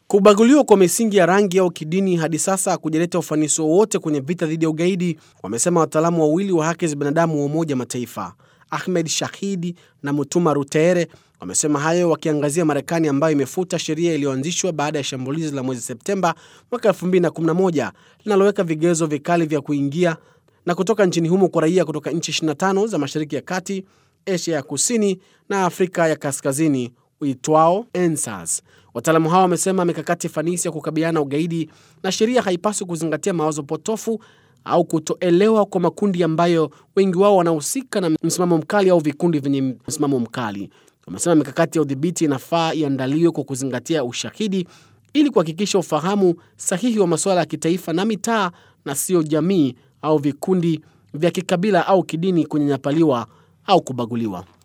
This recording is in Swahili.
Kubaguliwa kwa misingi ya rangi au kidini hadi sasa hakujaleta ufanisi wowote kwenye vita dhidi ya ugaidi, wamesema wataalamu wawili wa haki za binadamu wa Umoja wa Mataifa. Ahmed Shahidi na Mutuma Rutere wamesema hayo wakiangazia Marekani ambayo imefuta sheria iliyoanzishwa baada ya shambulizi la mwezi Septemba mwaka 2011 linaloweka vigezo vikali vya kuingia na kutoka nchini humo kwa raia kutoka nchi 25 za Mashariki ya Kati, Asia ya Kusini na Afrika ya Kaskazini uitwao ENSAS. Wataalamu hao wamesema mikakati fanisi ya kukabiliana na ugaidi na sheria haipaswi kuzingatia mawazo potofu au kutoelewa kwa makundi ambayo wengi wao wanahusika na msimamo mkali au vikundi vyenye msimamo mkali. Wamesema mikakati ya udhibiti inafaa iandaliwe kwa kuzingatia ushahidi ili kuhakikisha ufahamu sahihi wa masuala ya kitaifa na mitaa na sio jamii au vikundi vya kikabila au kidini kunyanyapaliwa au kubaguliwa.